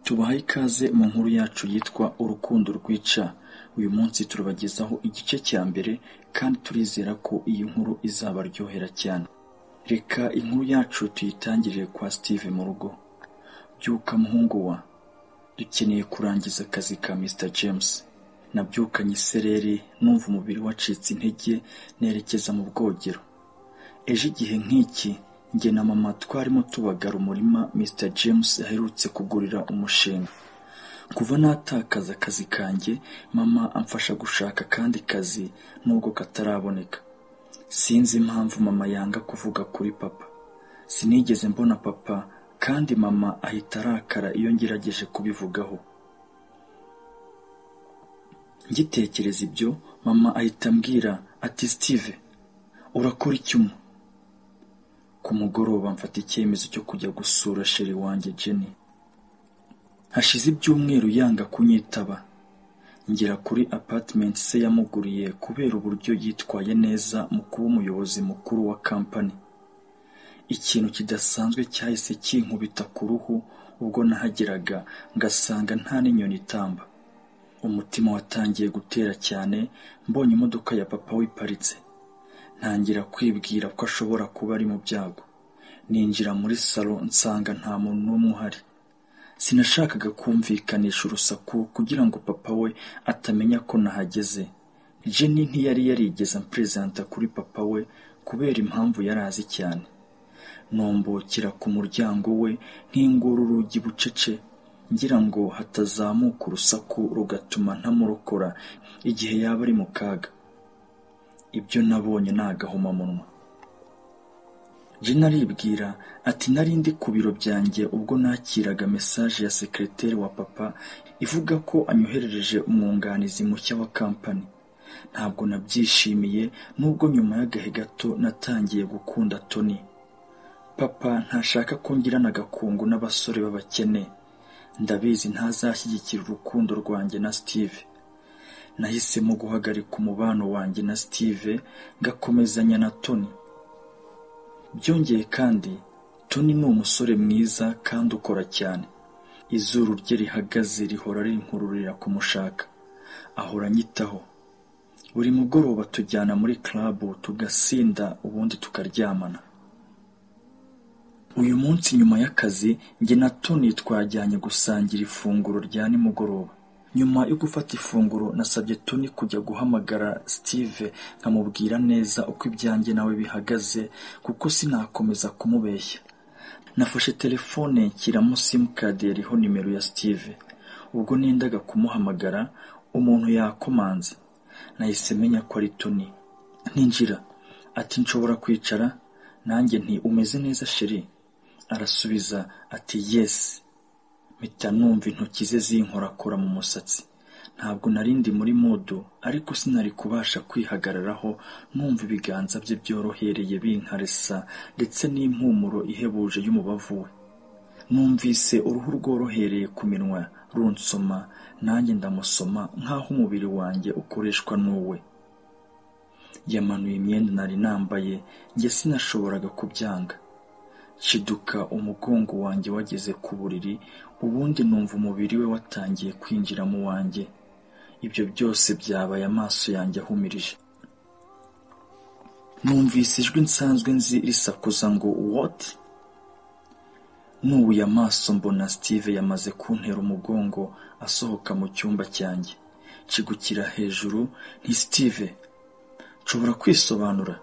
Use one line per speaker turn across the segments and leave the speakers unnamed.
tubahaye ikaze mu nkuru yacu yitwa urukundo rwica uyu munsi turabagezaho igice cya mbere kandi turizera ko iyi nkuru izabaryohera cyane reka inkuru yacu tuyitangirire kwa steve mu rugo byuka muhungu wa dukeneye kurangiza akazi ka mr james nabyukanye isereri numva umubiri wacitse intege nerekeza mu bwogero ejo igihe nk'iki njye na mama twarimo tubagara umurima mr james aherutse kugurira umushinga kuva natakaza akazi kanjye mama amfasha gushaka akandi kazi nubwo kataraboneka sinzi impamvu mama yanga kuvuga kuri papa sinigeze mbona papa kandi mama ahita arakara iyo ngerageje kubivugaho ngitekereza ibyo mama ahita ambwira ati steve urakora icyuma ku mugoroba mfata icyemezo cyo kujya gusura sheri wanjye jenny hashize ibyumweru yanga kunyitaba ngera kuri apartment se yamuguriye kubera uburyo yitwaye neza mu kuba umuyobozi mukuru wa kampani ikintu kidasanzwe cyahise kinkubita ku ruhu ubwo nahageraga ngasanga nta n'inyoni itamba umutima watangiye gutera cyane mbonye imodoka ya papa wiparitse ntangira kwibwira ko ashobora kuba ari mu byago ninjira muri salo nsanga nta muntu n'umwe uhari sinashakaga kumvikanisha urusaku kugira ngo papa we atamenya ko nahageze jenny ntiyari yarigeze amperezanta kuri papa we kubera impamvu yari azi cyane nombokera ku muryango we nkingura urugi bucece ngira ngo hatazamuka urusaku rugatuma ntamurokora igihe yaba ari mu kaga ibyo nabonye ni agahomamunwa jena aribwira ati nari ndi ku biro byanjye ubwo nakiraga mesaje ya sekereteri wa papa ivuga ko anyoherereje umwunganizi mushya wa kampani ntabwo nabyishimiye nubwo nyuma y'agahe gato natangiye gukunda toni papa ntashaka ko ngirana agakungu n'abasore b'abakene ndabizi ntazashyigikira urukundo rwanjye na steve nahisemo guhagarika umubano wanjye na steve ngakomezanya na toni byongeye kandi toni ni umusore mwiza kandi ukora cyane izuru rye rihagaze rihora rinkururira kumushaka ahora anyitaho buri mugoroba tujyana muri club tugasinda ubundi tukaryamana uyu munsi nyuma y'akazi njye na toni twajyanye gusangira ifunguro rya nimugoroba nyuma yo gufata ifunguro nasabye toni kujya guhamagara steve nkamubwira neza uko ibyanjye nawe bihagaze kuko sinakomeza kumubeshya nafashe telefone nshyiramo simukadi yariho nimero ya steve ubwo nendaga kumuhamagara umuntu yakomanze nahise menya ko ari toni ntinjira ati nshobora kwicara nanjye nti umeze neza sheri arasubiza ati yesi mpita numva intoki ze zinkorakora mu musatsi ntabwo nari ndi muri modo ariko sinari kubasha kwihagararaho numva ibiganza bye byorohereye binkaresa ndetse n'impumuro ihebuje y'umubavu we numvise uruhu rworohereye ku minwa runsoma nanjye ndamusoma nk'aho umubiri wanjye ukoreshwa n'uwe yamanuye imyenda nari nambaye njye sinashoboraga kubyanga kiduka umugongo wanjye wageze ku buriri ubundi numva umubiri we watangiye kwinjira mu wanjye ibyo byose byabaye amaso yanjye ahumirije numvise ijwi nsanzwe nzi risakuza ngo woti nubuye amaso mbona steve yamaze kuntera umugongo asohoka mu cyumba cyanjye kigukira hejuru ni steve nshobora kwisobanura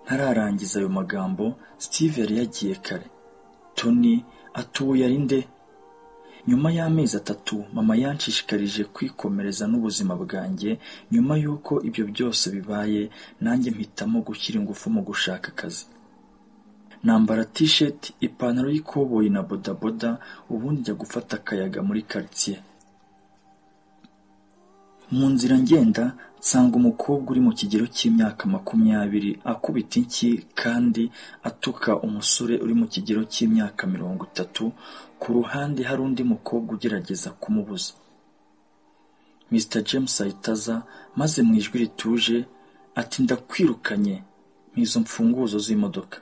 ntararangiza ayo magambo steve yari yagiye kare toni atuye ari nde nyuma y'amezi atatu mama yanshishikarije kwikomereza n'ubuzima bwanjye nyuma y'uko ibyo byose bibaye nanjye mpitamo gushyira ingufu mu gushaka akazi nambara t-shirt ipantaro y'ikoboyi na bodaboda ubundi njya gufata akayaga muri quartier mu nzira ngenda nsanga umukobwa uri mu kigero cy'imyaka makumyabiri akubita inshyi kandi atuka umusore uri mu kigero cy'imyaka mirongo itatu ku ruhande hari undi mukobwa ugerageza kumubuza mr james ahita aza maze mu ijwi rituje ati ndakwirukanye nk'izo mfunguzo z'imodoka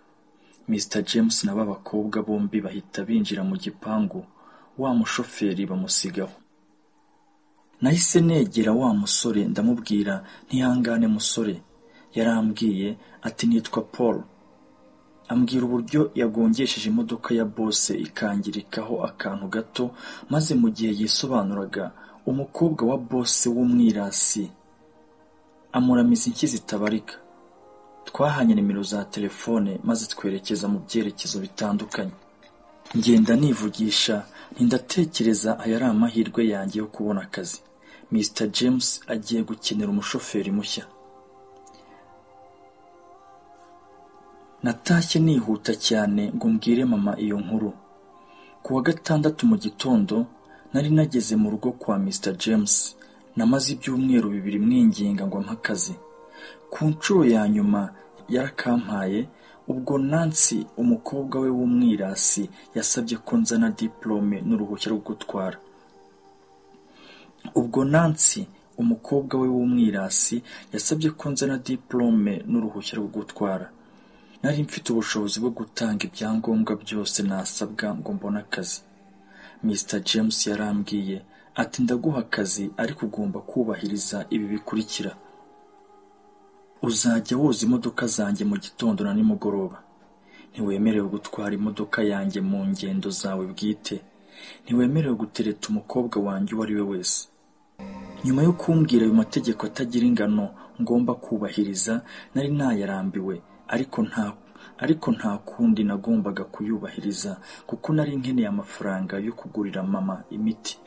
mr james na ba bakobwa bombi bahita binjira mu gipangu wa mushoferi bamusigaho nahise negera wa musore ndamubwira ntihangane musore yarambwiye ati nitwa paul ambwira uburyo yagongesheje imodoka ya bose ikangirikaho akantu gato maze mu gihe yisobanuraga umukobwa wa bose w'umwirasi amuramiza inshyi zitabarika twahanye nimero za telefone maze twerekeza mu byerekezo bitandukanye ngenda nivugisha ntindatekereza aya ari amahirwe yanjye yo kubona akazi mr james agiye gukenera umushoferi mushya natashye nihuta cyane ngo mbwire mama iyo nkuru ku wa gatandatu mu gitondo nari nageze mu rugo kwa mr james namaze ibyumweru bibiri mwinginga ngo ampe akazi ku nshuro ya nyuma yarakampaye ubwo nansi umukobwa we w'umwirasi yasabye ko nzana diporome n'uruhushya rwo gutwara ubwo nansi umukobwa we w'umwirasi yasabye ko nzana diporome n'uruhushya rwo gutwara nari mfite ubushobozi bwo gutanga ibyangombwa byose nasabwa ngo mbone akazi mr james yarambwiye ati ndaguha akazi ariko ugomba kubahiriza ibi bikurikira uzajya woza imodoka zanjye mu gitondo na nimugoroba ntiwemerewe gutwara imodoka yanjye mu ngendo zawe bwite ntiwemerewe gutereta umukobwa wanjye uwo ari we wese nyuma yo kumbwira ayo mategeko atagira ingano ngomba kubahiriza nari nayarambiwe ariko nta ariko nta kundi nagombaga kuyubahiriza kuko nari nkeneye amafaranga yo kugurira mama imiti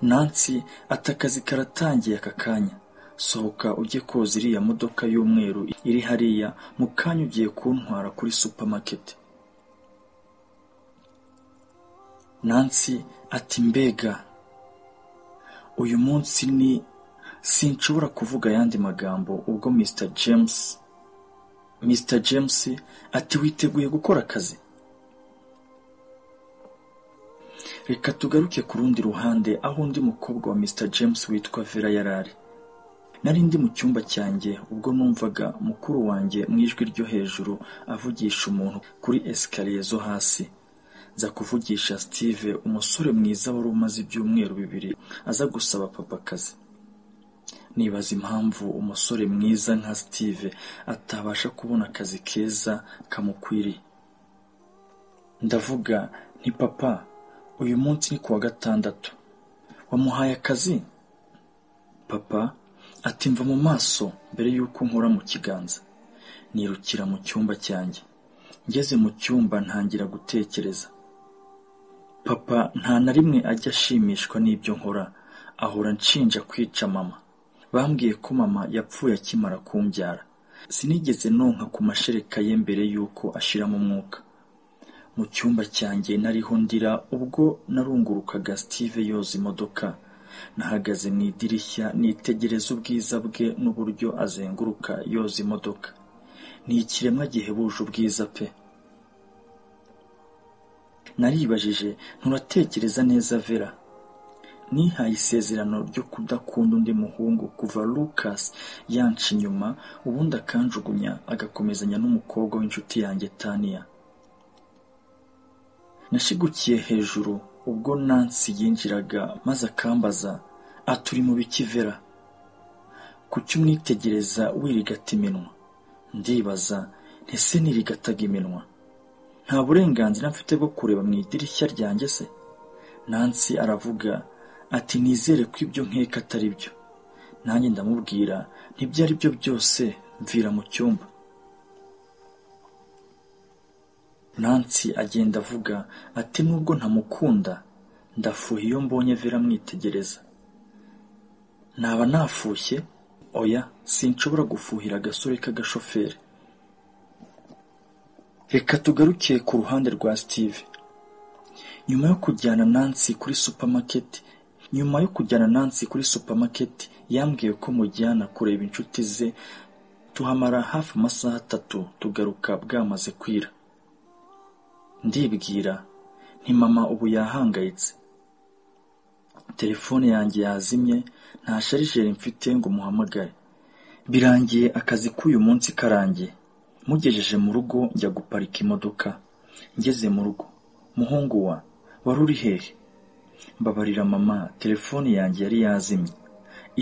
nansi ati akazi karatangiye aka kanya sohoka ujye koza iriya modoka y'umweru iri hariya mu kanya ugiye kuntwara kuri supamaketi nansi ati mbega uyu munsi ni sinshobora kuvuga ayandi magambo ubwo mr james mr james ati witeguye gukora akazi reka tugaruke ku rundi ruhande aho undi mukobwa wa mr james witwa vera yarari nari ndi mu cyumba cyanjye ubwo numvaga mukuru wanjye mu ijwi ryo hejuru avugisha umuntu kuri esikariye zo hasi za kuvugisha steve umusore mwiza wari umaze ibyumweru bibiri aza gusaba papa akazi nibaza impamvu umusore mwiza nka steve atabasha kubona akazi keza kamukwiriye ndavuga nti papa uyu munsi ni kuwa gatandatu wamuhaye akazi papa ati mva mu maso mbere y'uko nkora mu kiganza nirukira mu cyumba cyanjye ngeze mu cyumba ntangira gutekereza papa nta na rimwe ajya ashimishwa n'ibyo nkora ahora nshinja kwica mama bambwiye ko mama yapfuye akimara kumbyara sinigeze nonka ku mashereka ye mbere y'uko ashiramo umwuka mu cyumba cyanjye nariho ndira ubwo narungurukaga steve yoza imodoka nahagaze mu idirishya nitegereza ubwiza bwe n'uburyo azenguruka yoza imodoka ni ikiremwa gihebuje ubwiza pe naribajije nturatekereza neza vera nihaye isezerano ryo kudakunda undi muhungu kuva lucas yanca inyuma ubundi akanjugunya agakomezanya n'umukobwa w'inshuti yanjye tania nashigukiye hejuru ubwo nansi yinjiraga maze akambaza aturi mu bikivera kuki umwitegereza wirigata iminwa ndibaza ntese nirigataga iminwa nta burenganzira mfite bwo kureba mu idirishya ryanjye se nansi aravuga ati nizere ko ibyo nkeka atari byo nanjye ndamubwira nibyo ari byo byose mvira mu cyumba nansi agenda avuga ati nubwo ntamukunda ndafuha iyo mbonye vera amwitegereza naba nafushye oya sinshobora gufuhira agasore k'agashoferi reka tugaruke ku ruhande rwa steve nyuma yo kujyana nansi kuri supamaketi nyuma yo kujyana nansi kuri supamaketi yambwiye ko mujyana kureba inshuti ze tuhamara hafi amasaha atatu tugaruka bwamaze kwira ndibwira nti mama ubu yahangayitse telefone yanjye yazimye nta sharijeri mfite ngo muhamagare birangiye akazi k'uyu munsi karangiye mugejeje mu rugo njya guparika imodoka ngeze mu rugo muhungu wa wari uri hehe mbabarira mama telefone yanjye yari yazimye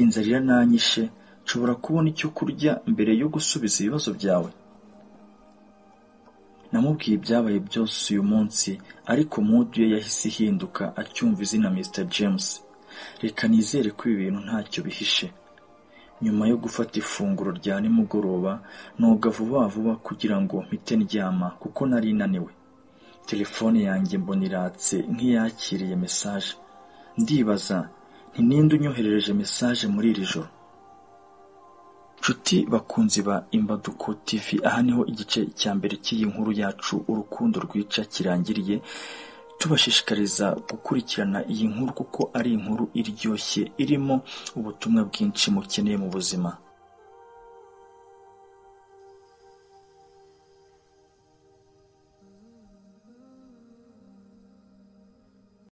inzara irananyishe nshobora kubona icyo kurya mbere yo gusubiza ibibazo byawe namubwiye ibyabaye byose uyu munsi ariko mudu ye yahise ihinduka acyumva izina Mr James reka nizere ko ibi bintu ntacyo bihishe nyuma yo gufata ifunguro rya nimugoroba noga vuba vuba kugira ngo mpite ndyama kuko nari naniwe telefone yanjye mbona iratse nk'iyakiriye mesaje ndibaza nti ninde unyoherereje mesaje muri iri joro nshuti bakunzi ba imbaduko tv aha niho igice cya mbere cy'iyi nkuru yacu urukundo rwica kirangiriye tubashishikariza gukurikirana iyi nkuru kuko ari inkuru iryoshye irimo ubutumwa bwinshi mukeneye mu buzima